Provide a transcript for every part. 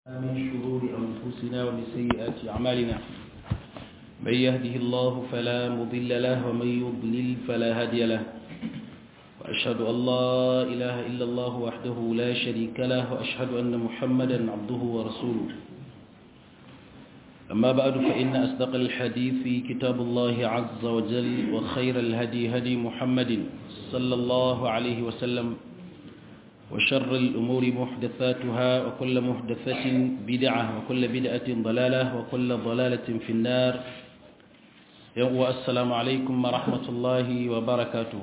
من شرور أنفسنا ومن سيئات أعمالنا من يهده الله فلا مضل له ومن يضلل فلا هادي له وأشهد أن لا إله إلا الله وحده لا شريك له وأشهد أن محمدا عبده ورسوله أما بعد فإن أصدق الحديث في كتاب الله عز وجل وخير الهدي هدي محمد صلى الله عليه وسلم وشر الأمور محدثاتها وكل محدثة بدعة وكل بدعة ضلالة وكل ضلالة في النار والسلام عليكم ورحمة الله وبركاته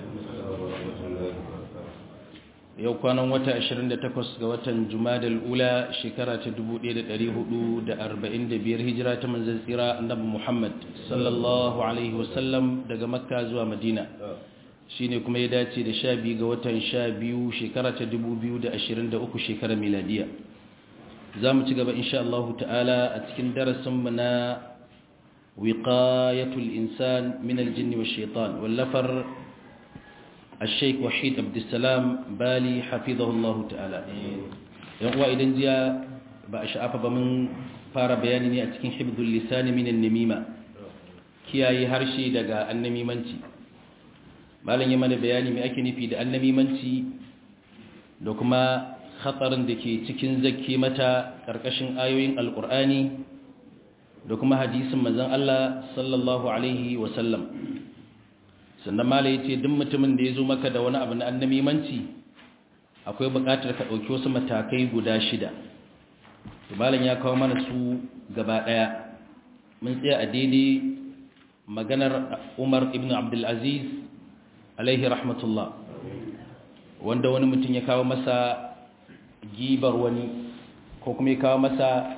yau kwanan wata 28 ga watan jumadal ula shekara ta 1445 hijira ta manzan tsira annabi muhammad sallallahu alaihi wasallam daga makka zuwa madina shine kuma ya dace da sha biyu ga watan sha biyu shekara ta dubu biyu da ashirin da uku shekarar miladiya za mu ci gaba insha Allah ta'ala a cikin darasinmu na wiqayatul insan min aljin wa shaitan wallafar الشيخ وحيد عبد السلام بالي حفظه الله تعالى yan uwa idan jiya ba a sha'afa ba mun fara bayani ne a cikin hibdul lisani min an-namima kiyaye harshe daga annamimanci malam ya mana bayani mai ake nufi da annamimanci da kuma hatsarin da ke cikin zakke mata ƙarƙashin ayoyin alƙur'ani da kuma hadisin manzon Allah sallallahu alaihi wasallam sannan malam ya ce duk mutumin da ya zo maka da wani abu na annamimanci akwai buƙatar ka ɗauki wasu matakai guda shida malam ya kawo mana su gaba ɗaya mun tsaya a daidai maganar umar ibn abdulaziz alaihi rahmatullah wanda wani mutum ya kawo masa gibar wani ko kuma ya kawo masa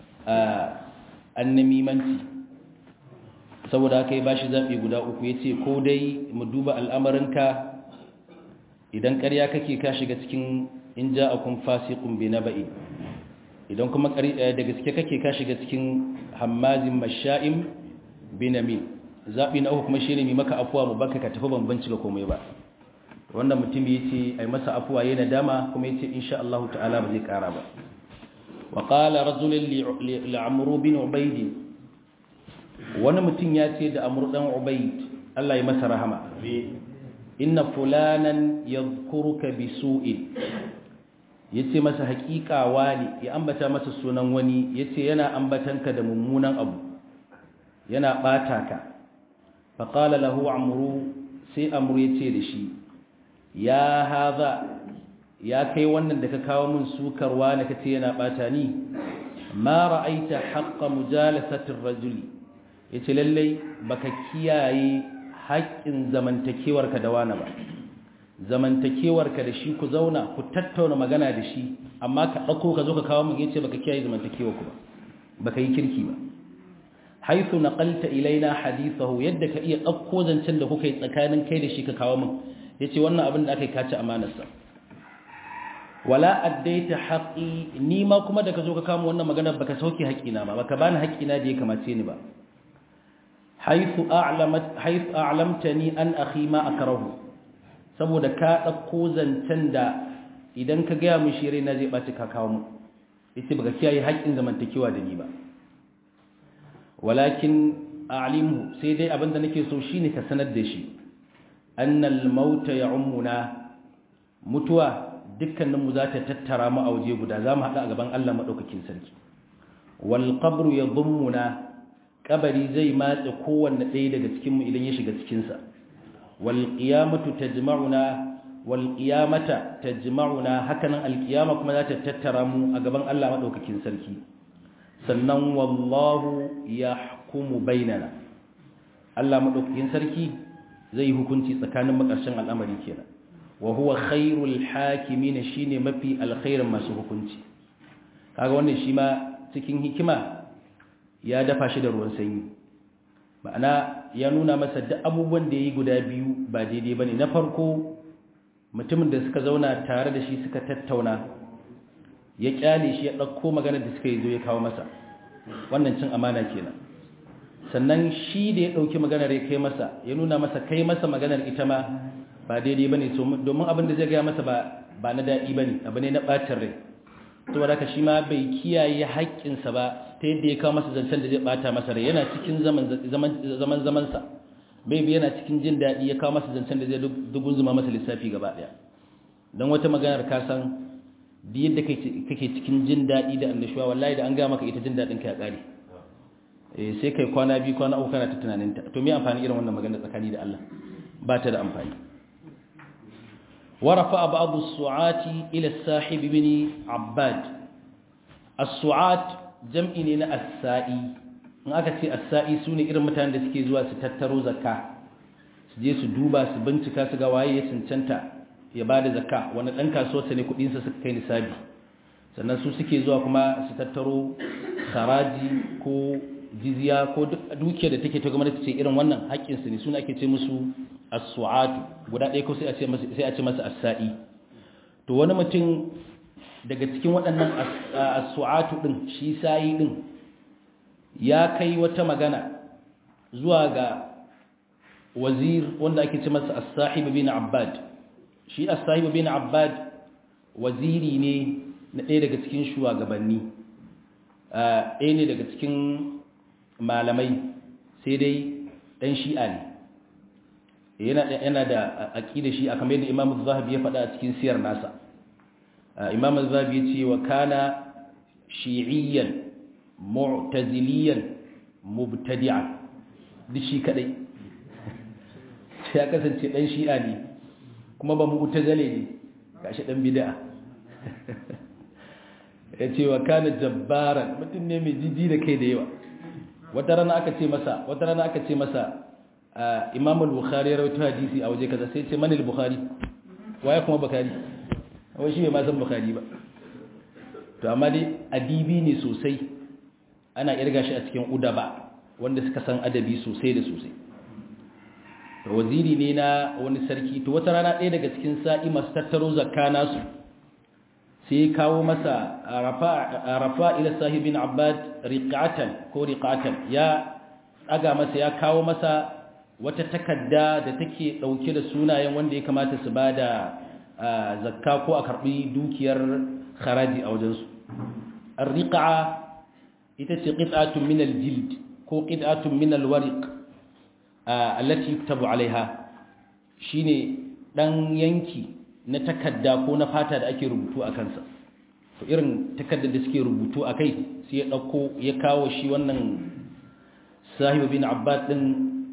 annamimanci saboda haka ya bashi zaɓi guda uku ya ce ko dai mu duba al'amarinka idan ƙarya kake ka shiga cikin in ja a kun fasikun bi na ba'i idan kuma da gaske kake ka shiga cikin hammazin masha'im binamin zaɓi na uku kuma shi ne mai maka afuwa mu baka ka tafi bambanci ga komai ba wannan mutum ya ce a yi masa afuwa yana dama kuma ya ce insha Allah ta'ala ba zai ƙara ba wa ƙala razulun li'amuru bin ubaidi wani mutum ya ce da amur ɗan ubaid Allah ya masa rahama inna fulanan ya kuruka bi su'in ya ce masa haƙiƙa wani ya ambata masa sunan wani ya ce yana ambatanka da mummunan abu yana ɓata ka faƙala lahu amuru sai amuru ya ce da shi ya haza ya kai wannan da ka kawo min sukarwa da ka ce yana ɓata ni ma ra'aita haƙƙa mujalasatin rajuli ya ce lallai baka kiyaye haƙƙin zamantakewarka da wani ba zamantakewarka da shi ku zauna ku tattauna magana da shi amma ka ɗauko ka zo ka kawo min ya ce baka kiyaye zamantakewarku ba baka yi kirki ba haithu naqalta ilaina hadithahu yadda ka iya dauko zancen da kuka yi tsakanin kai da shi ka kawo min yace wannan abin da aka yi kaci amanarsa wala addaita haqqi ni ma kuma da ka zo ka kawo wannan magana baka sauke haƙina ba baka bani haƙina da ya kamace ni ba haithu a'lamat haithu a'lamtani an akhi ma akrahu saboda ka dauko zancen da idan ka ga mu shi na zai baci ka kawo mu yace baka kiyaye haƙin zamantakewa da ni ba walakin a'limhu sai dai abinda nake so shine ka sanar da shi annal mauta ya'ummuna mutuwa dukkanin mu za ta tattara mu a waje guda zamu hada a gaban Allah madaukakin sarki wal qabru yadhummuna kabari zai matse kowanne ɗaya daga cikin mu idan ya shiga cikin sa wal qiyamatu tajma'una wal qiyamata tajma'una hakanan al qiyama kuma za ta tattara mu a gaban Allah madaukakin sarki sannan wallahu ya hukumu bainana Allah maɗaukakin sarki zai hukunci tsakanin makarshen al'amari kenan wa huwa khairul hakimin shine mafi alkhairin masu hukunci kaga wannan shi ma cikin hikima ya dafa shi da ruwan sanyi ma'ana ya nuna masa duk abubuwan da yayi guda biyu ba daidai bane na farko mutumin da suka zauna tare da shi suka tattauna ya kyale shi ya ɗauko maganar da suka yi zo ya kawo masa wannan cin amana kenan sannan shi da ya ɗauki maganar ya kai masa ya nuna masa kai masa maganar ita ma ba daidai ba ne domin abin da zai gaya masa ba na daɗi ba ne abu ne na ɓacin rai saboda haka shi ma bai kiyaye haƙƙinsa ba ta yadda ya kawo masa zancen da zai bata masa rai yana cikin zaman zamansa bai bi yana cikin jin daɗi ya kawo masa zancen da zai dugun zuma masa lissafi gaba ɗaya don wata maganar ka san da yadda kake cikin jin daɗi da annashuwa wallahi da an gaya maka ita jin daɗin ka ya ƙare sai kai kwana biyu kwana uku kana ta tunaninta to me amfani irin wannan magana tsakani da Allah ba ta da amfani ورفع بعض السعات إلى الساحب بن عباد السعات جمع na السائي in aka ce as-sa'i sune irin mutanen da suke zuwa su tattaro zakka su je su duba su bincika su ga waye ya cancanta ya bada zakka wani dan kasuwa ne kudin sa suka kai nisabi sannan su suke zuwa kuma su tattaro haraji ko jizya ko dukiyar da take ta gwamnati ce irin wannan haƙƙin su ne suna ake ce musu as-su'atu guda ɗaya ko sai a ce masa sai a ce masa as-sa'i to wani mutum daga cikin waɗannan as-su'atu din shi sa'i din ya kai wata magana zuwa ga wazir wanda ake ce masa as-sahib bin abbad shi as-sahib bin abbad waziri ne na ɗaya daga cikin shugabanni ɗaya ne daga cikin malamai sai dai ɗan shi'a ne yana da aƙida shi a kamar yadda imam zahabi ya faɗa a cikin siyar nasa imam zahabi ya ce wa kana shi'iyyan mu'taziliyan mubtadi'an duk shi kadai ya kasance ɗan shi'a ne kuma ba mu'tazile ne gashi ɗan bid'a ya ce wa kana jabbaran mutum ne mai jiji da kai da yawa wata rana aka ce masa wata rana aka ce masa imam al-bukhari rawaito hadisi a waje kaza sai ce man al-bukhari waye kuma bukhari wai shi bai ma san bukhari ba to amma dai adibi ne sosai ana irga shi a cikin udaba wanda suka san adabi sosai da sosai to waziri ne na wani sarki to wata rana ɗaya daga cikin sa'i masu tattaro zakka nasu sai kawo masa rafa ila sahibin abbad riqatan ko riqatan ya tsaga masa ya kawo masa wata takarda da take dauke da sunayen wanda ya kamata su bada zakka ko a karbi dukiyar kharaji a wajensu ar-riqa ita ce qit'atun min al-jild ko qit'atun min al-wariq allati yuktabu alaiha shine dan yanki na takarda ko na fata da ake rubutu a kansa to irin takardar da suke rubutu a kai sai ya ɗauko ya kawo shi wannan sahibu bin abbas ɗin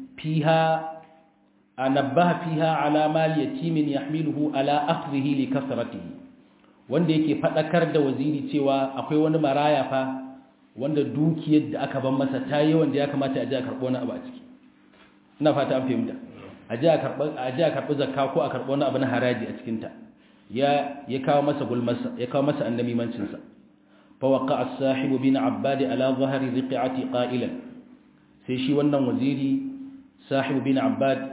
fiha a nabbaha fiha ala mal yatimin yahmiluhu ala akhdhihi li kasratihi wanda yake fadakar da waziri cewa akwai wani maraya fa wanda dukiyar da aka ban masa ta yi wanda ya kamata a ji a karɓo wani abu a ciki ina fata an fahimta a ji a karɓi zakka ko a karɓi wani abu na haraji a cikinta ya ya kawo masa gulmarsa ya kawo masa annamimancinsa fa waqa as-sahibu bin abbad ala dhahri riqati qailan sai shi wannan waziri sahibu bin abbad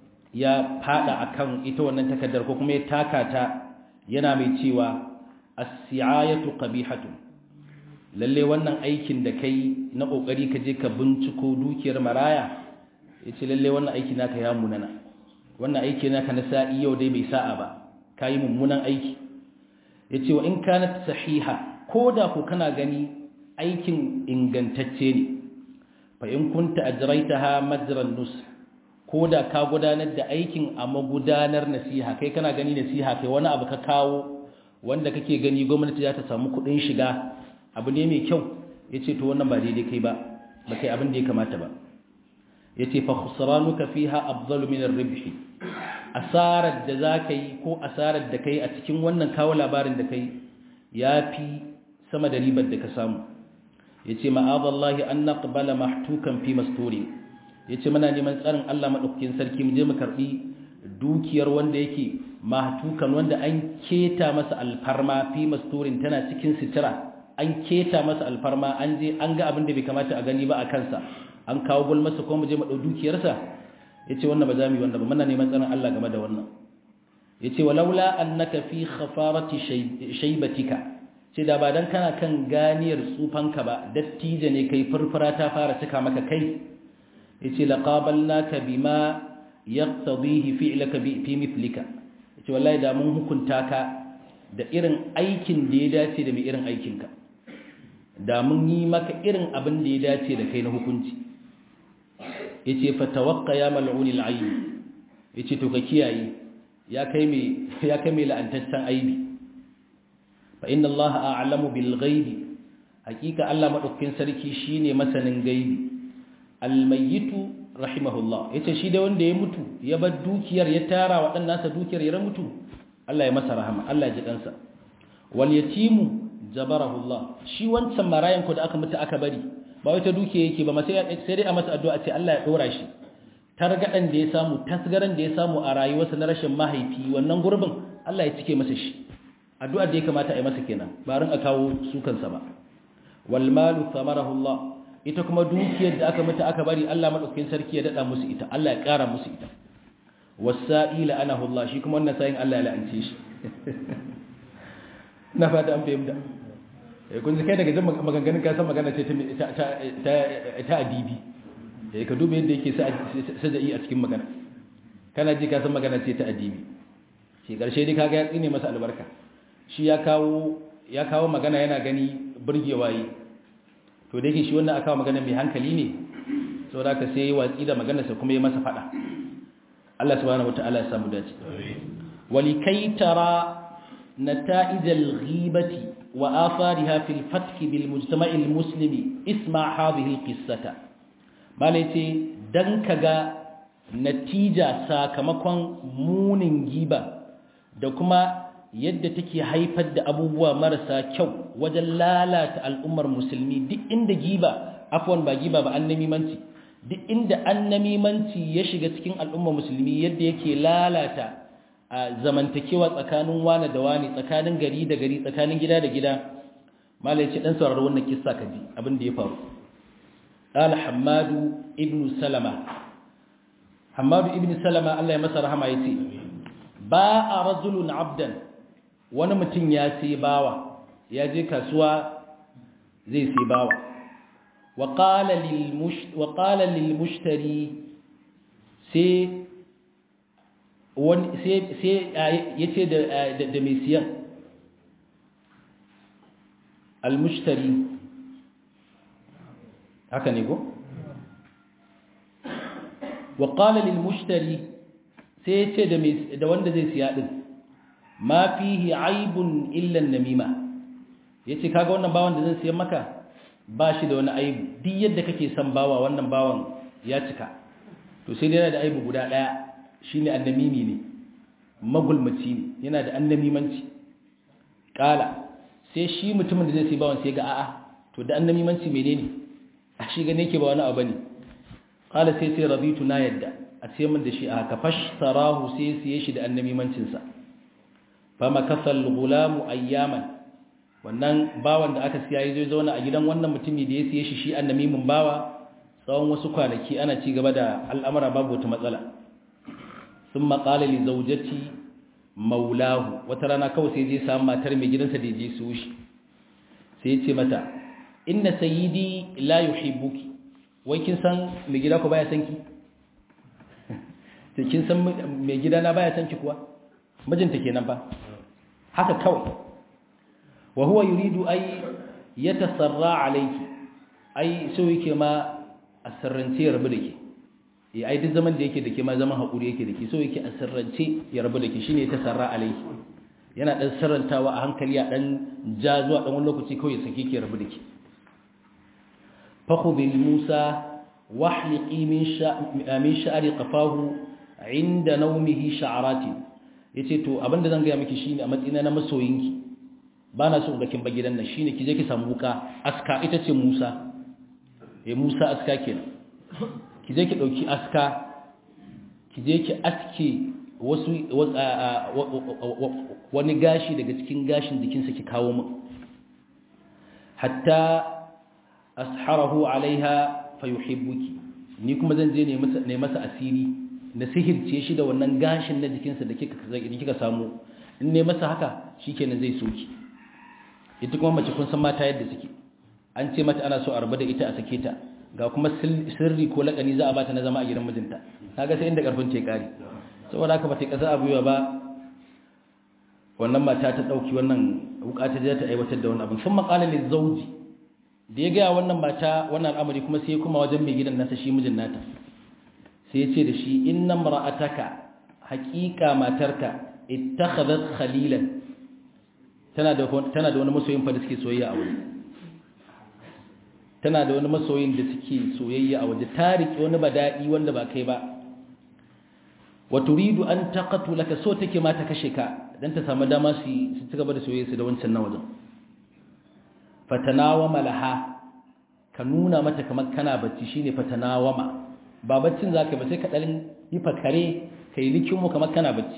ya fada akan ita wannan takaddar ko kuma ya taka ta yana mai cewa as-si'ayatu qabihatun lalle wannan aikin da kai na kokari ka je ka binciko dukiyar maraya yace lalle wannan aiki naka ya munana wannan aiki naka na sa'i yau dai bai sa'a ba kai mummunan aiki yace wa in kanat sahiha koda ku kana gani aikin ingantacce ne fa in kunta ajraitaha majran nus koda ka gudanar da aikin a magudanar nasiha kai kana gani nasiha kai wani abu ka kawo wanda kake gani gwamnati za ta samu kudin shiga abu ne mai kyau yace to wannan ba daidai kai ba ba kai abin da ya kamata ba yace fa khusranuka fiha afdalu min ar-ribhi asarar da zaka yi ko asarar da kai a cikin wannan kawo labarin da kai yafi sama da ribar da ka samu yace ma'adallahi an naqbala mahtukan fi masturi yace muna neman tsarin Allah madaukakin sarki mu je mu karbi dukiyar wanda yake mahtukan wanda an keta masa alfarma fi masturin tana cikin sitira an keta masa alfarma an je an ga abin da bai kamata a gani ba a kansa an kawo gul masa ko mu je mu dau dukiyarsa yace wannan ba za mu yi wannan ba muna neman tsarin Allah game da wannan yace walaula annaka fi khafarati shaybatika ce da ba dan kana kan ganiyar tsufanka ba dattija ne kai furfura ta fara cika maka kai yace laqabalnaka bima yaqtadihi fi'laka bi fi mithlika yace wallahi da mun hukunta ka da irin aikin da ya dace da mai irin aikinka da mun yi maka irin abin da ya dace da kai na hukunci yace fa tawaqqa ya mal'unil ayn yace to ka kiyaye ya kai mai ya kai mai la'antaccen aibi fa inna allaha a'lamu bil ghaibi hakika Allah madaukakin sarki shine masanin gaibi almayyitu rahimahullah yace shi da wanda ya mutu ya bar dukiyar ya tara waɗannan sa dukiyar ya mutu Allah ya masa rahama Allah ya ji kansa wal yatimu jabarahullah shi wancan marayan ko da aka mutu aka bari ba wai ta dukiya yake ba sai sai dai a masa addu'a ce Allah ya dora shi targadan da ya samu tasgaran da ya samu a rayuwarsa na rashin mahaifi wannan gurbin Allah ya cike masa shi addu'ar da ya kamata a yi masa kenan ba rin a kawo su kansa ba wal malu thamarahu Allah ita kuma dukiyar da aka mutu aka bari Allah madaukakin sarki ya dada musu ita Allah ya kara musu ita wasa'ila anahu Allah shi kuma wannan sayin Allah ya la'ance shi na fata an fahimta eh kun kai daga jin maganganun ka san magana ce ta ta ta adibi eh ka duba yadda yake saja'i a cikin magana kana ji ka san magana ce ta adibi shi karshe dai kaga ya tsine masa albarka shi ya kawo ya kawo magana yana gani burgewa yi to da yake shi wannan aka magana mai hankali ne saboda ka sai watsi da maganarsa kuma ya masa fada Allah subhanahu wataala ya samu dace walikai tara nata'ij al-ghibati wa afariha fil fatk bil mujtama' al-muslimi isma hadhihi al-qissata malaiti dan kaga natija sakamakon munin giba da kuma yadda take haifar da abubuwa marasa kyau wajen lalata al'ummar musulmi duk inda giba afwan ba giba ba annamimanci duk inda annamimanci ya shiga cikin al'ummar musulmi yadda yake lalata a zamantakewa tsakanin wane da wane tsakanin gari da gari tsakanin gida da gida malai ce dan sauraro wannan kissa ka ji abin da ya faru qala hammadu ibn salama hammadu ibn salama Allah ya masa rahama yace ba a rajulun abdan wani mutum ya sai bawa ya je kasuwa zai sai bawa wa qala lil mushtari sai wani sai yace da da mai siyan al mushtari haka ne ko wa qala lil mushtari sai yace da da wanda zai siya din ma fihi aibun illa namima yace kaga wannan bawan da zan siyan maka ba shi da wani aibu duk yadda kake son bawa wannan bawan ya cika to sai dai yana da aibu guda daya shine annamimi ne magulmaci ne yana da annamimanci kala sai shi mutumin da zai sai bawan sai ga a'a to da annamimanci menene a shi gane yake ba wani abu ne kala sai sai rabitu na yadda a sai min da shi a haka fashtarahu sai siye shi da annamimancin sa fama kasal gulamu ayyaman wannan bawan da aka siya yazo zauna a gidan wannan mutumi da ya siye shi shi annamimin bawa tsawon wasu kwanaki ana ci gaba da al'amura babu wata matsala sun maƙala li zaujati maulahu wata rana kawai sai je samu matar mai gidansa da je su shi sai ya ce mata inna sayyidi la yuhibbuki wai kin san mai gida ku baya san ki kin san mai gida na baya san ki kuwa mijinta kenan ba haka kawai wa huwa yuridu ay yatasarra alayki ai so yake ma a sirrance ya rabu da ke ya ai duk zaman da yake da ke ma zaman haƙuri yake da ke so yake a sirrance ya rabu da ke shi ne ta sarra alaiki yana ɗan sirrantawa a hankali a ɗan ja zuwa ɗan wani lokaci kawai sake ke rabu da ke fahu bil musa wahliqi min sha'ari qafahu inda naumihi sha'arati yace to abinda zan gaya miki shine a matsayina na masoyinki ba na so ga kin ba gidan nan shine ki je ki samu wuka aska ita ce musa eh musa aska kenan ki je ki ɗauki aska ki je ki aske wasu wani gashi daga cikin gashin jikinsa ki kawo min hatta asharahu alaiha fayuhibbuki ni kuma zan je ne masa asiri na sihirce shi da wannan gashin na jikinsa da kika samu in ne masa haka shikenan zai soki ita kuma mace kun san mata yadda suke an ce mata ana so a rabu da ita a sake ta ga kuma sirri ko lakani za a bata na zama a gidan mijinta kaga sai inda karfin ce kare saboda haka bata kasa abuwa ba wannan mata ta dauki wannan wuka ta je ta aiwatar da wannan abin sun maqala lil zawji da ya ga wannan mata wannan al'amari kuma sai kuma wajen mai gidan nasa shi mijin nata sai ya ce da shi inna mar'ataka haqiqa matarka ittakhadhat khalilan tana da tana da wani masoyin fa da suke soyayya a waje tana da wani masoyin da suke soyayya a waje ta riƙe wani badadi wanda ba kai ba wa turidu an taqatulaka so take ma ta kashe ka dan ta samu dama su su ci gaba da soyayya su da wancan nan wajen fatanawama laha ka nuna mata kamar kana bacci shine fatanawama ba baccin zaka ba sai ka dalin yi fakare kai likinmu kamar kana bacci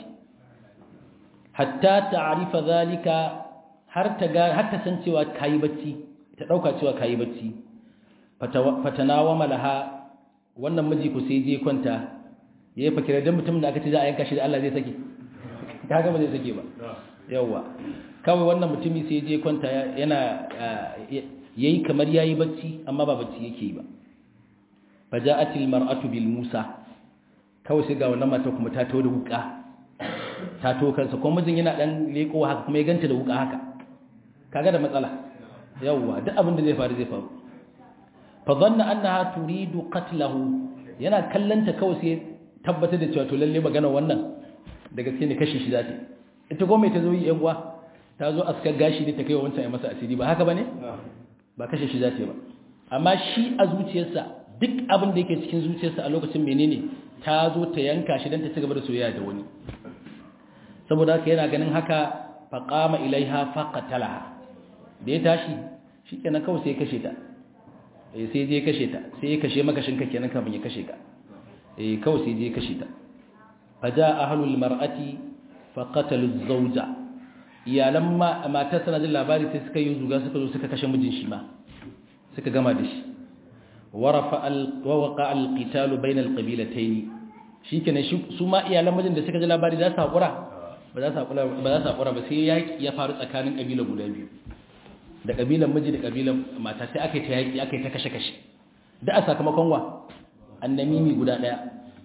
hatta ta'rifa zalika har ta ga har ta san cewa kai bacci ta dauka cewa kai bacci fatanawama laha wannan miji ku sai je kwanta yayi fakira dan mutum da aka ce za a yanka shi da Allah zai sake kaga ba zai sake ba yawa kawai wannan mutumi sai je kwanta yana yayi kamar yayi bacci amma ba bacci yake yi ba faja'atil mar'atu bil musa kawai sai ga wannan mata kuma ta tawo da wuka ta to kansa kuma mijin yana dan leko haka kuma ya ganta da wuka haka kaga da matsala yawa duk abin da zai faru zai faru fa dhanna annaha turidu qatlahu yana kallanta kawai sai tabbatar da cewa to lalle magana wannan da gaske ne kashe shi zata ita gome ta zo yi yan uwa ta zo askar gashi ne ta kai wancan ya masa asiri ba haka bane ba kashe shi zata ba amma shi a zuciyarsa duk abin da yake cikin zuciyarsa a lokacin menene ta zo ta yanka shi dan ta ci gaba da soyayya da wani saboda haka yana ganin haka faqama ilaiha faqatalaha da ya tashi shikenan kawai sai ya kashe ta eh sai je kashe ta sai ya kashe makashin ka kenan kafin ya kashe ka eh kawai sai je kashe ta faja ahlul mar'ati faqatalu zawja iyalan matar tana jin labari sai suka yi zuga suka zo suka kashe mijin shi ma suka gama da shi warafa al waqa al qital bayna al qabilatayn shikenan su ma iyalan mijin da suka ji labari za su hakura ba za su hakura ba za su hakura ba sai yaki ya faru tsakanin kabila guda biyu da kabilan miji da kabilan mata sai aka yi ta yaki aka yi ta kashe kashe da a sakamakon wa annamimi guda daya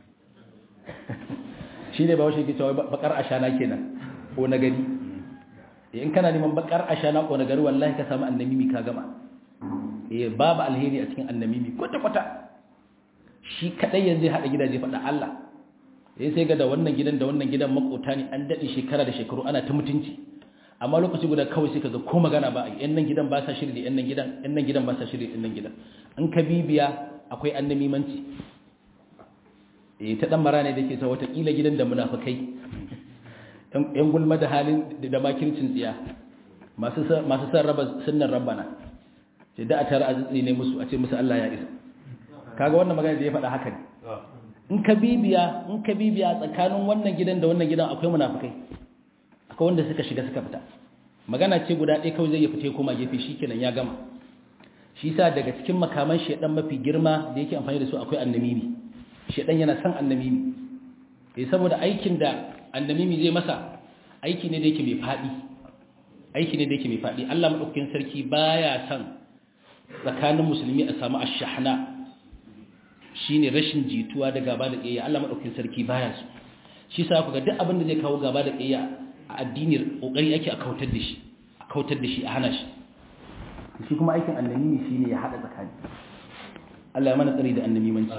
shi ne ba washe ke cewa bakar ashana kenan ko na gari in kana neman bakar ashana ko na gari wallahi ka samu annamimi ka gama eh babu alheri a cikin annamimi kwata kwata shi kadai yanzu ya hada gidaje faɗa Allah eh sai ga da wannan gidan da wannan gidan makota ne an dade shekara da shekaru ana ta mutunci amma lokaci guda kawai sai kaga ko magana ba a yan nan gidan ba sa shiri da yan nan gidan yan nan gidan ba sa shiri da yan nan gidan an ka bibiya akwai annamimanci eh ta dan mara ne dake sa wata kila gidan da munafikai yan gulma da halin da makircin tsiya masu masu san raba sunnan rabbana sai da a tara azzi ne musu a ce musu Allah ya isa kaga wannan magana da ya faɗa haka ne in ka bibiya in ka bibiya tsakanin wannan gidan da wannan gidan akwai munafikai akwai wanda suka shiga suka fita magana ce guda ɗaya kawai zai ya fita koma gefe shikenan ya gama shi sa daga cikin makaman shedan mafi girma da yake amfani da su akwai annamimi shedan yana son annamimi eh saboda aikin da annamimi zai masa aiki ne da yake mai fadi aiki ne da yake mai fadi Allah madaukakin sarki baya son tsakanin musulmi a samu ashahna shine rashin jituwa da gaba da kiyaya Allah madaukakin sarki baya so shi sa ku ga duk abin da zai kawo gaba da kiyaya a addini kokari ake a kautar da shi a kautar da shi a hana shi shi kuma aikin annamimi shine ya hada tsakani Allah ya mana tsari da annamimanci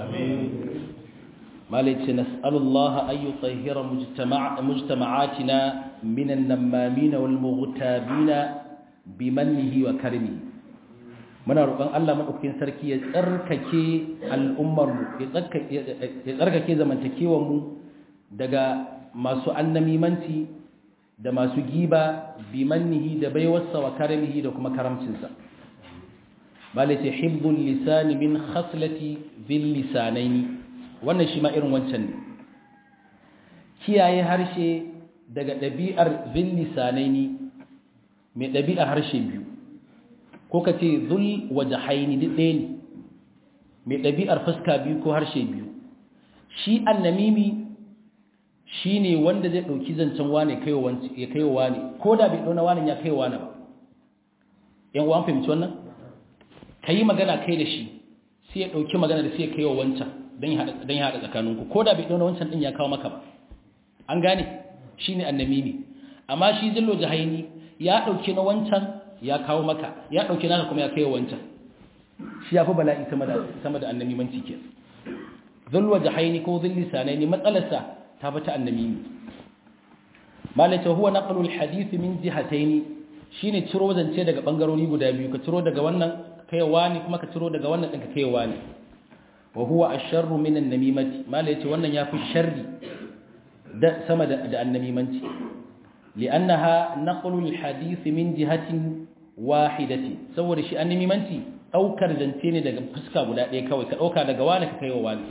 malai ce nas'alullaha an yutahhira mujtama'atina min an-nammamin wal mughtabina bimannihi wa karimihi muna roƙon Allah madaukakin sarki ya tsarkake al'ummar mu ya tsarkake zamantakewar mu daga masu annamimanci da masu giba bimannihi da baiwarsa wa karimihi da kuma karamcinsa bale ce hibbul lisani min khaslati bil lisanaini wannan shi ma irin wancan ne kiyaye harshe daga ɗabi'ar bil lisanaini mai ɗabi'ar harshe biyu ko ka ce zul wajahaini duk ɗaya ne mai ɗabi'ar fuska biyu ko harshe biyu shi annamimi shi ne wanda zai ɗauki zancen wane ya kai wa wane ko da bai ɗauna wane ya kai wa wane ba yan uwan fahimci wannan ka yi magana kai da shi sai ya ɗauki magana da sai ya kai wa wancan don ya haɗa tsakaninku ko da bai ɗauna wancan ɗin ya kawo maka ba an gane shi ne annamimi amma shi zillo jahaini ya dauki na wancan ya kawo maka ya dauki naka kuma ya kai wancan shi yafi bala'i sama da sama da annabi manci ke zillo jahaini ko zilli sanaini matsalarsa ta bata annabi malaka huwa naqlu alhadith min jihatayn shine ciro zance daga bangarori guda biyu ka ciro daga wannan kaiwa ne kuma ka ciro daga wannan din ka kaiwa ne wa huwa asharru min an-namimati malaka wannan yafi sharri da sama da annamimanci li'annaha naqlu al-hadith min jihatin wahidati saboda shi annamimanci daukar zance ne daga fuska guda ɗaya kawai ka dauka daga wani ka kaiwa wani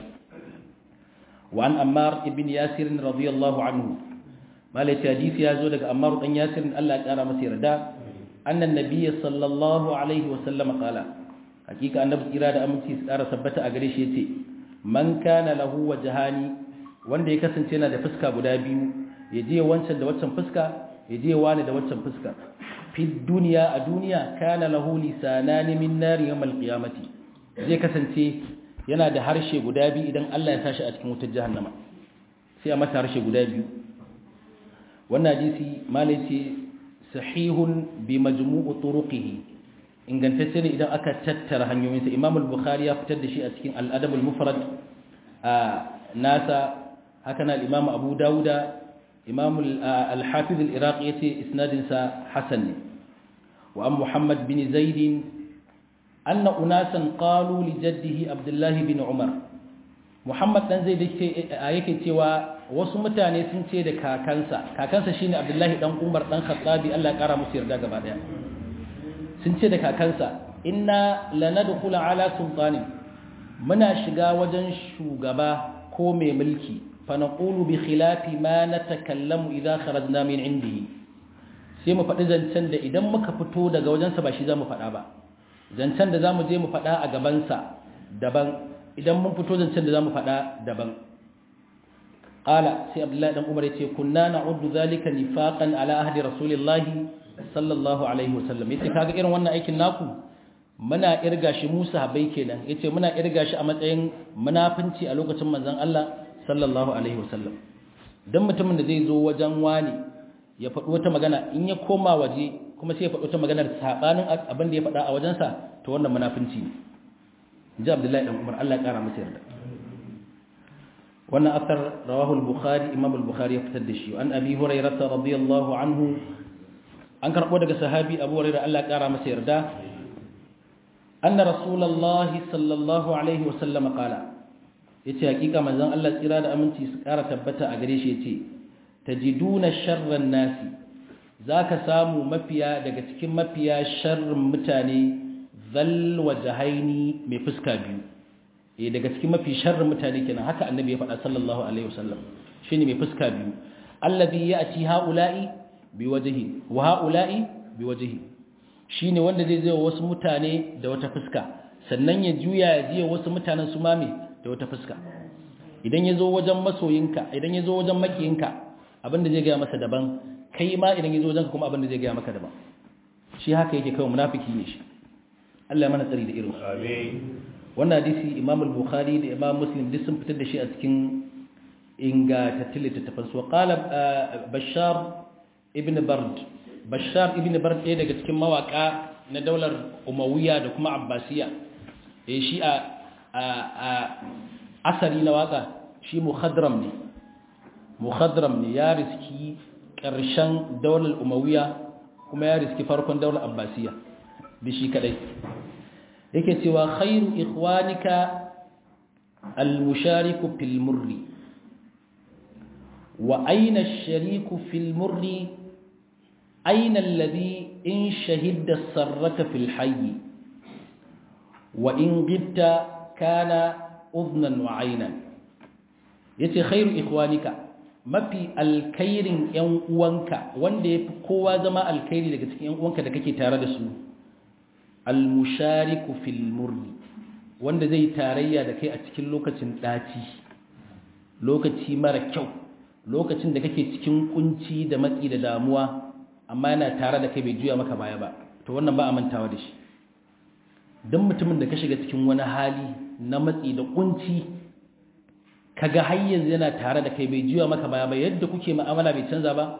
wa an ammar ibn yasir radiyallahu anhu malai hadisi ya zo daga ammar dan yasir Allah ya kara masa yarda annan nabiyyi sallallahu alaihi wa sallam qala hakika annabi tsira da aminci su kara sabbata a gare shi yace man kana lahu wajhani wanda ya kasance yana da fuska guda biyu ya je wancan da waccan fuska ya je wani da waccan fuska fi duniya a duniya kana lahu lisanani min nari yawmal qiyamati zai kasance yana da harshe guda biyu idan Allah ya tashi a cikin wutar jahannama sai a masa harshe guda biyu wannan hadisi malai ce sahihun bi majmu'u turuqihi ingantacce ne idan aka tattara hanyoyinsa Imam al-Bukhari ya fitar da shi a cikin al-Adab al-Mufrad a nasa haka na Imam Abu Dawuda Imam al-Hafiz al-Iraqi yace isnadin sa hasan ne wa an Muhammad bin Zaid anna unasan qalu li jaddihi Abdullah bin Umar Muhammad dan Zaid yake cewa wasu mutane sun ce da kakansa kakansa shine Abdullahi dan Umar dan Khattabi Allah ya kara musu yarda gaba daya sun ce da kakansa inna lanadkhula ala sultanin muna shiga wajen shugaba ko mai mulki fa naqulu bi khilafi ma natakallamu idza kharajna min indihi sai mu faɗi zancen da idan muka fito daga wajensa ba shi zamu faɗa ba zancen da zamu je mu faɗa a gabansa daban idan mun fito zancen da zamu faɗa daban qala sai abdullahi dan umar yace kunna na'uddu zalika nifaqan ala ahdi rasulillahi sallallahu alaihi wasallam yace kaga irin wannan aikin naku muna irga shi Musa habai kenan yace muna irga shi a matsayin munafinci a lokacin manzon Allah sallallahu alaihi wasallam dan mutumin da zai zo wajen wani ya faɗi wata magana in ya koma waje kuma sai ya faɗi wata maganar sabanin abin da ya faɗa a wajensa to wannan munafinci ne inji Abdullahi dan Umar Allah ya kara masa yarda wannan asar rawahu al-Bukhari Imam al-Bukhari ya fitar da shi an Abi Hurairah radiyallahu anhu an karɓo daga sahabi abu hurairah Allah ƙara masa yarda anna rasulullahi sallallahu alaihi wasallam qala yace hakika manzon Allah tsira da aminci su ƙara tabbata a gare shi yace tajiduna sharran nasi zaka samu mafiya daga cikin mafiya sharrin mutane zal wajhaini mai fuska biyu eh daga cikin mafi sharrin mutane kenan haka annabi ya faɗa sallallahu alaihi wasallam shine mai fuska biyu allazi ya'ti haula'i biwajihi wa haula'i biwajihi shine wanda zai zai wasu mutane da wata fuska sannan ya juya ya jiya wasu mutanen su mame da wata fuska idan ya zo wajen masoyinka idan ya zo wajen makiyinka abinda zai gaya masa daban kai ma idan ya zo wajen kuma abinda zai gaya maka daban shi haka yake kawai munafiki ne shi Allah ya mana tsari da irin amin wannan hadisi Imam al-Bukhari da Imam Muslim duk sun fitar da shi a cikin ingantattun littattafan su qala Bashar ibn Bard Bashar ibn Bard ɗaya daga cikin mawaka na daular Umayya da kuma Abbasiya eh shi a asari na waka shi mukhadram ne mukhadram ne ya riski ƙarshen daular Umayya kuma ya riski farkon daular Abbasiya da shi kadai yake cewa khairu ikhwanika al-mushariku fil murri wa aina ash-shariku fil murri aina alladhi in shahidda sarraka fil hayy wa in ghibta kana udhnan wa aynan yace khairu ikhwanika mafi alkhairin yan uwanka wanda yafi kowa zama alkhairi daga cikin yan uwanka da kake tare da su almushariku fil murri wanda zai tarayya da kai a cikin lokacin daci lokaci mara kyau lokacin da kake cikin kunci da matsi da damuwa amma yana tare da kai bai juya maka baya ba to wannan ba a mantawa da shi don mutumin da ka shiga cikin wani hali na matsi da kunci kaga har yanzu yana tare da kai bai juya maka baya ba yadda kuke mu'amala bai canza ba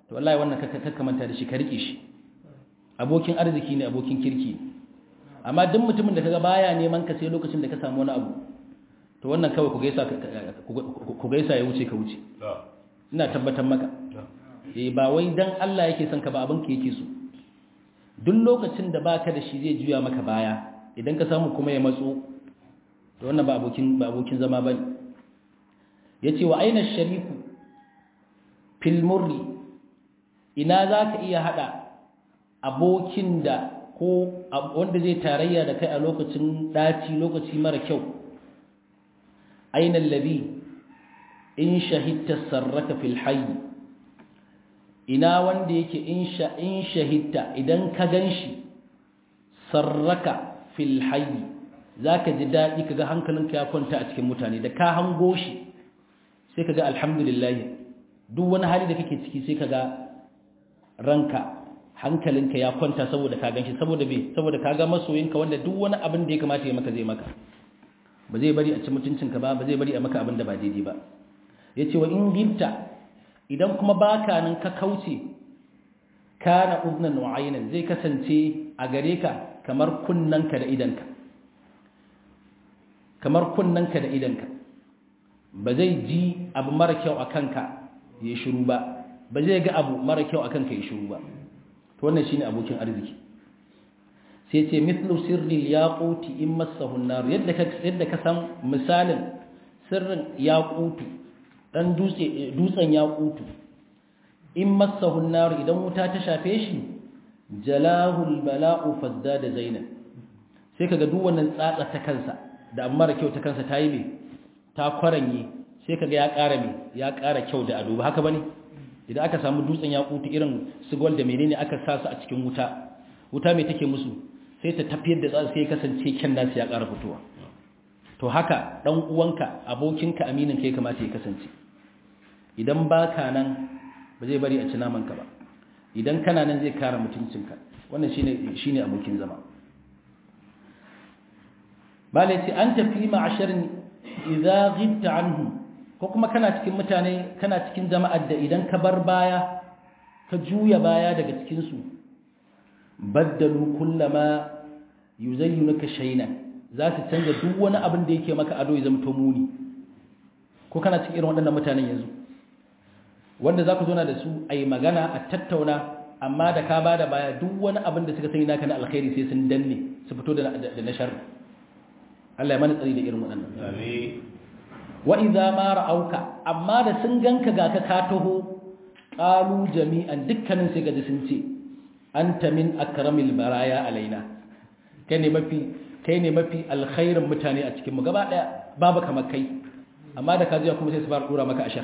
to wallahi wannan ka manta da shi ka rike shi abokin arziki ne abokin kirki amma duk mutumin da kaga baya neman ka sai lokacin da ka samu wani abu to wannan kawai ku gaisa ku gaisa ya wuce ka wuce ina tabbatar maka eh ba wai dan Allah yake son ka ba abin ka yake so duk lokacin da baka da shi zai juya maka baya idan ka samu kuma ya matso to wannan ba abokin ba abokin zama bane yace wa aina shariku fil murri ina zaka iya hada abokin da ko wanda zai tarayya da kai a lokacin daci lokaci mara kyau aina alladhi in shahidta sarraka fil hayy ina wanda yake in sha in shahidta idan ka ganshi sarraka fil hayy zaka ji dadi kaga hankalinka ya kwanta a cikin mutane da ka hango shi sai kaga alhamdulillah duk wani hali da kake ciki sai kaga ranka hankalinka ya kwanta saboda ka ganshi saboda me saboda ka ga masoyinka wanda duk wani abin da ya kamata ya maka zai maka ba zai bari a ci mutuncinka ba ba zai bari a maka abin da ba daidai ba yace wa in gibta idan kuma baka nan ka kauce kana udnan wa aynan zai kasance a gare ka kamar kunnanka da idanka kamar kunnanka da idanka ba zai ji abu mara kyau a kanka ya shiru ba ba zai ga abu mara kyau a kanka ya shiru ba to wannan shine abokin arziki sai ce mithlu sirril yaquti in massahu an-nar yadda ka yadda ka san misalin sirrin yaqutu dan dutse dutsen yaqutu in massahu an-nar idan wuta ta shafe shi jalahu al-bala'u fazdada zainab sai kaga duk wannan tsatsa ta kansa da amma kyau ta kansa tayi me ta kwaranye sai kaga ya ƙara me ya ƙara kyau da ado ba haka bane idan aka samu dutsen yakutu irin sigol da menene aka sa su a cikin wuta wuta mai take musu sai ta tafiyar da tsari sai kasance kyan nasu ya ƙara fitowa to haka dan uwanka abokinka aminin kai kamata ya kasance idan baka nan ba zai bari a ci naman ka ba idan kana nan zai kare mutuncinka wannan shine shine abokin zama bale ce an tafi ma'asharin idza ghibta anhu ko kuma kana cikin mutane kana cikin jama'ar da idan ka bar baya ka juya baya daga cikin su baddalu kullama yuzayyinuka shayna za su canza duk wani abin da yake maka ado ya zama to muni ko kana cikin irin waɗannan mutanen yanzu wanda za ku zo na da su a yi magana a tattauna amma da ka ba da baya duk wani abin da suka sani naka na alkhairi sai sun danne su fito da na sharri Allah ya mana tsari da irin waɗannan wa idza ma ra'auka amma da sun ganka ga ka ka taho qalu jami'an dukkanin sai gaji sun ce anta min akramil baraya alaina kai ne mafi kai ne mafi alkhairin mutane a cikin mu gaba daya babu kamar kai amma da ka ji kuma sai su fara dora maka ashar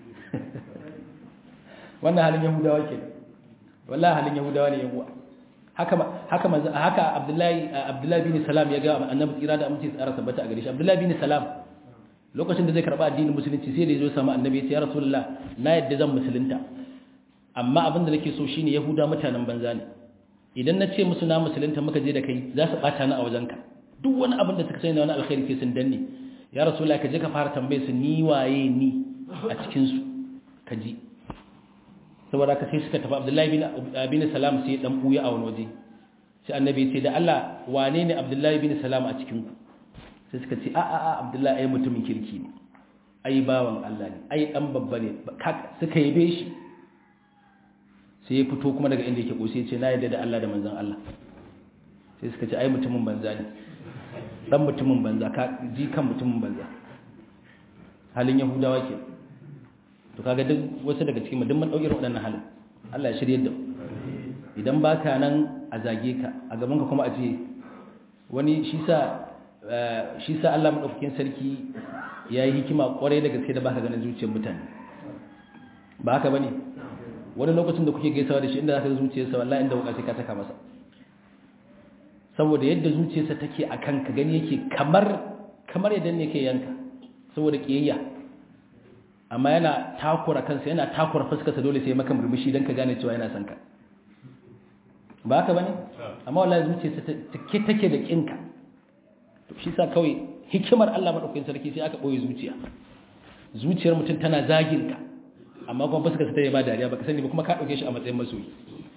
wannan halin yahudawa ke wallahi halin yahudawa ne yahuwa haka haka manzo haka abdullahi abdullahi bin salam ya ga annabi tsira da aminci tsara tabbata a gare shi abdullahi bin salam lokacin da zai karba addinin musulunci sai da ya zo samu annabi ya ce ya rasulullah na yadda zan musulunta amma abin da nake so shine yahuda mutanen banza ne idan na ce musu na musulunta muka je da kai za su bata ni a wajenka duk wani abin da suka sani na wani alkhairi sai sun danne ya rasulullah ka je ka fara tambaye su ni waye ni a cikin su ka ji saboda ka sai suka tafi abdullahi bin bin salam sai dan buya a wani waje sai annabi ya ce da Allah wane ne abdullahi bin salam a cikin ku sai suka ce a a a abdullahi ai mutumin kirki ne ai bawan Allah ne ai dan babba ne suka yabe shi sai ya fito kuma daga inda yake kosi ya ce na yadda da Allah da manzon Allah sai suka ce ai mutumin banza ne dan mutumin banza ka ji kan mutumin banza halin yahudawa ke to kaga duk wasu daga cikin duk mun dauki waɗannan halin Allah ya shirye da idan baka nan a zage ka a gaban ka kuma a ce wani shi sa shi sa Allah madaukakin sarki yayi hikima kwarai da gaske da baka ganin zuciyar mutane ba haka bane wani lokacin da kuke gaisawa da shi inda zaka ga zuciyarsa wallahi inda wuka sai ka saka masa saboda yadda zuciyarsa take a kanka gani yake kamar kamar yadda ne yake yanka saboda kiyayya amma yana takura kansa yana takura fuskarsa dole sai maka murmushi dan ka gane cewa yana son ka ba haka bane amma wallahi zuciyarsa take take da kinka to shi sa kawai hikimar Allah madaukakin sarki sai aka boye zuciya zuciyar mutum tana zagin ka amma kuma fuskar ta yi ba dariya baka sani ba kuma ka dauke shi a matsayin masoyi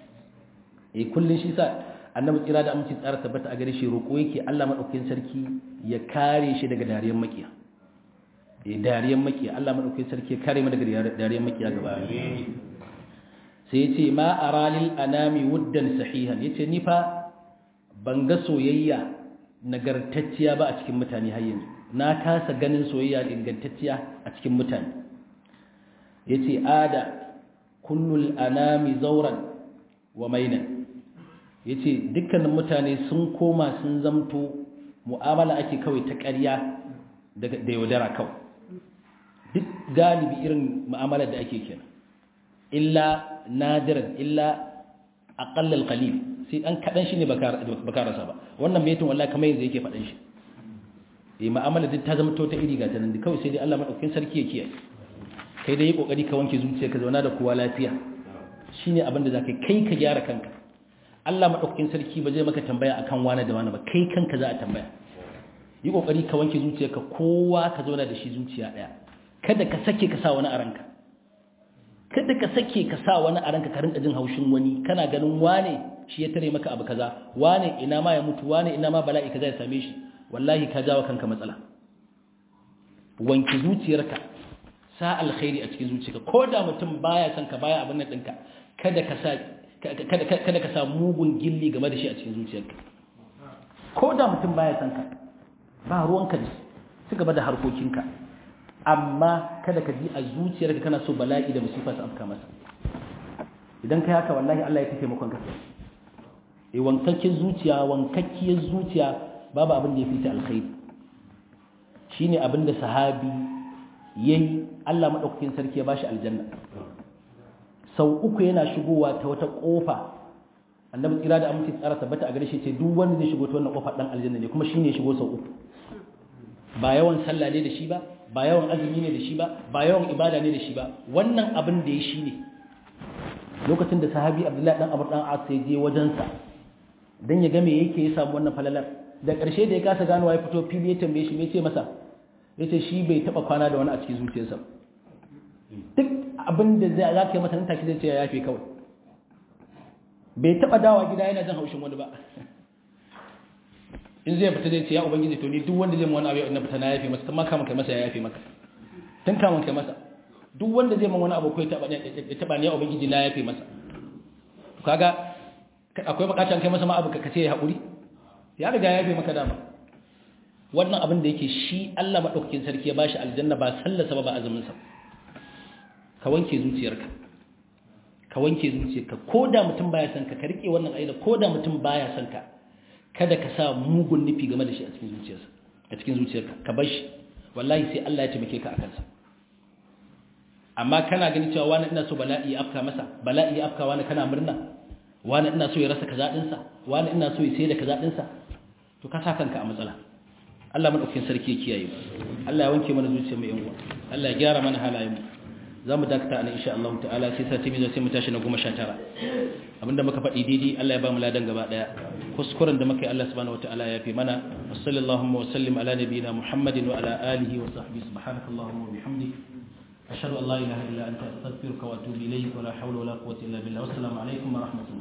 eh kullun shi sa annabi kira da aminci tsara tabbata a gare shi roƙo yake Allah madaukakin sarki ya kare shi daga dariyar makiya eh dariyar makiya Allah madaukakin sarki ya kare mu daga dariyar makiya gaba sai yace ma aralil anami wuddan sahihan yace ni fa ban ga soyayya nagartacciya ba a cikin mutane har yanzu na kasa ganin soyayya ingantacciya a cikin mutane yace ada kullul anami zawran wa mainan yace dukkanin mutane sun koma sun zamto mu'amala ake kawai ta ƙarya da yaudara kawai duk galibi irin mu'amala da ake kenan illa nadiran illa aqallal qalil sai dan kadan shi ne baka rasa ba wannan metin wallahi kamar yanzu yake faɗan shi eh mu'amala duk ta zama ta iri ga ta nan kawai sai dai Allah madaukakin sarki ya kiyaye kai dai yi kokari ka wanke zuciyarka zauna da kowa lafiya shine abin da zaka kai ka gyara kanka Allah madaukakin sarki ba zai maka tambaya akan wani da wani ba kai kanka za a tambaya yi kokari ka wanke zuciyarka kowa ka zauna da shi zuciya daya kada ka sake ka sa wani a ranka kada ka sake ka sa wani a ranka ka rinka jin haushin wani kana ganin wane shi ya tare maka abu kaza wane ina ma ya mutu wane ina ma bala'i kaza ya same shi wallahi ka jawo kanka matsala wanki zuciyarka sa alkhairi a cikin zuciyarka ko da mutum baya son ka baya abin nan ɗinka kada ka sa kada kada ka sa mugun gilli game da shi a cikin zuciyarka ko da mutum baya son ka ba ruwanka da su gaba da harkokinka amma kada ka ji a zuciyarka kana so bala'i da musifa su afka masa idan kai haka wallahi Allah ya tafi makon ka eh wankakken zuciya wankakkiyar zuciya babu abin da ya fita alkhairi shine abin da sahabi yayi Allah madaukakin sarki ya bashi aljanna sau uku yana shigowa ta wata kofa annabi tsira da aminci tsara tabbata a gare shi ce duk wanda zai shigo ta wannan kofar dan aljanna ne kuma shine ya shigo sau uku ba yawan sallah ne da shi ba ba yawan azumi ne da shi ba ba yawan ibada ne da shi ba wannan abin da ya shi ne lokacin da sahabi abdullahi dan abu dan as ya je wajensa dan ya ga me yake ya samu wannan falalar da ƙarshe da ya kasa ganowa ya fito fili ya tambaye shi me ce masa yace shi bai taba kwana da wani a cikin zuciyarsa duk abin da zai za ka yi masa nan take zai ce ya yafe kawai bai taba dawa gida yana jin haushin wani ba in zai fita zai ce ya ubangiji to ni duk wanda zai mu wani abu na fita na yafe masa kuma kamun kai masa ya yafe maka tun kamun kai masa duk wanda zai mun wani abu ko ya taba ya taba ni ya ubangiji na yafe masa to kaga akwai bukatan kai masa ma abu ka kace ya hakuri ya riga ya yafe maka dama wannan abin da yake shi Allah madaukakin sarki ya bashi aljanna ba sallasa ba ba azumin sa ka wanke zuciyarka ka wanke zuciyarka ko da mutum baya son ka ka rike wannan aida ko da mutum baya son ka kada ka sa mugun nufi game da shi a cikin zuciyarsa a cikin zuciyarka ka bar shi wallahi sai Allah ya taimake ka akan sa amma kana gani cewa wani ina so bala'i ya afka masa bala'i ya afka wani kana murna wani ina so ya rasa kaza din sa wani ina so ya sai da kaza din sa to ka sa kanka a matsala Allah madaukakin sarki ya kiyaye mu Allah ya wanke mana zuciyar mu yan uwa Allah ya gyara mana halayen mu za mu dakata ana insha Allah ta'ala sai sati mai sai mu tashi na goma sha tara abinda muka faɗi daidai Allah ya ba mu ladan gaba ɗaya kuskuren da muka yi Allah subhanahu wataala ya fi mana wa sallallahu wa sallim ala nabiyyina Muhammadin wa ala alihi wa sahbihi subhanakallahumma wa bihamdik ashhadu an la ilaha illa anta astaghfiruka wa atubu ilayk wa la hawla wa la quwwata illa billah wassalamu alaikum wa rahmatullahi